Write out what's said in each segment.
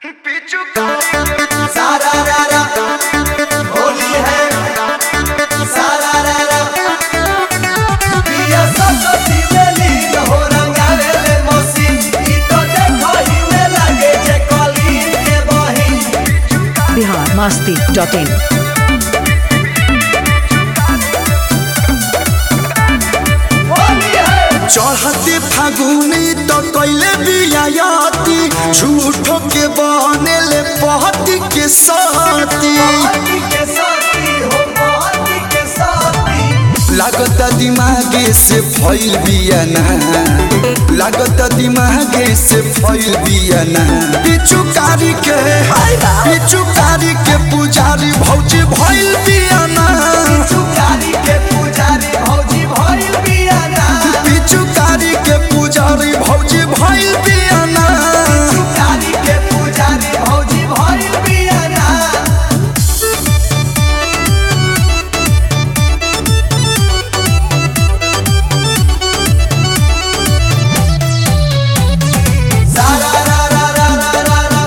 सारा रारा होली है सारा रारा पिया सरस्वती मेली हो रंगावे ले मौसी ई तो देखो ही में लगे जे कली के बही बिहार मस्ती डॉट इन होली है चढ़ते फागुनी तो कैले बियाती झूठो के बनेले पहती के साथी पार्टी के साथी हो पार्टी के साथी लागत दिमागे से फैल बियाना लागत दिमागे से फैल बियाना पिचुकारी के पिचुकारी के पुजारी भौजी भैल बियाना चुकारी के पुजारी भौजी भइल बियाना पिचुकारी के पुजारी भौजी भैल बियाना चुकारी के पुजारी भौजी भइल बियाना सारा रा रा रा रा रा रा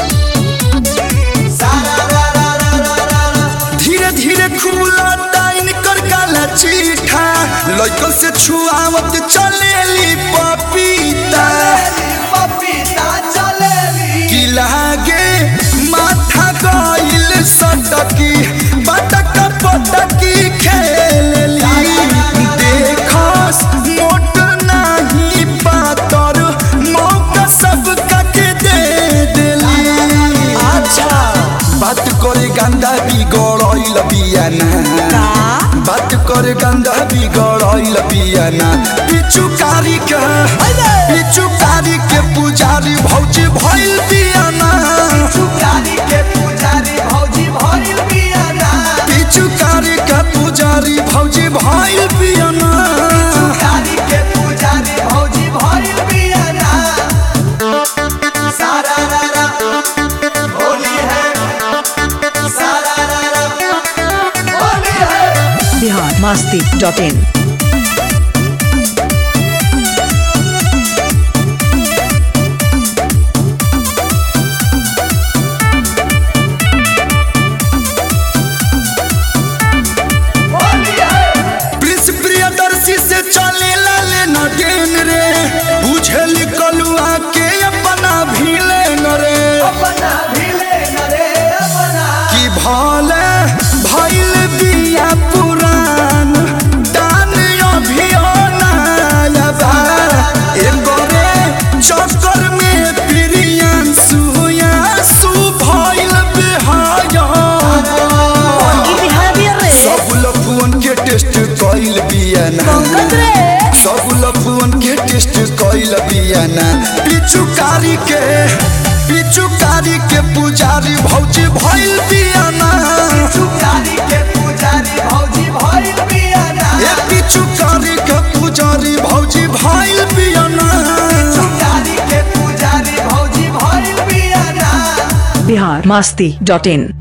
सारा रा रा रा रा रा रा धीरे धीरे खुला टाइन कर काला चीठा लइकन से छुआवत चलेली पपीता चलेली पपीता चलेली की लागे माथा गइल सटकी बटक पटकी खेलेली देखस मोट नाही पातर मौका सब के दे देली अच्छा बात करे गंदा बिगड़ल बियाना बात करे गंदा बिगड़ल बियाना पिचुकारी के पिचुकारी के पुजारी भौजी भइल बियाना चुकारी के पुजारी भौजी भइल बियाना पिचुकारी के पुजारी भौजी भइल बियाना चुकारी के पुजारी भौजी भइल बियाना सारा रा रा होली है सारा रा रा होली है बिहार मस्ती डॉट इन होली है प्रिंस प्रियदर्शी से चले लाले न गेन रे बुझल कलुआ के अपना भीले न रे अपना भिले नरे अपना कि भले भइल बिया पुरान दान अभियानायबा एकरे चक्कर में प्रियन सुया सु भइल बिहाया सब लफुअन के टेस्ट कइल बियाना सब लफुअन के टेस्ट कइल बियाना पिचुकारी के पिचुकारी के पुजारी भौजी भइल बियाना चुकारी के पुजारी भौजी भइल बियाना ए पिचुकारी के पुजारी भौजी भइल बियाना चुकारी के पुजारी भौजी भइल बियाना बिहार मस्ती डॉट इन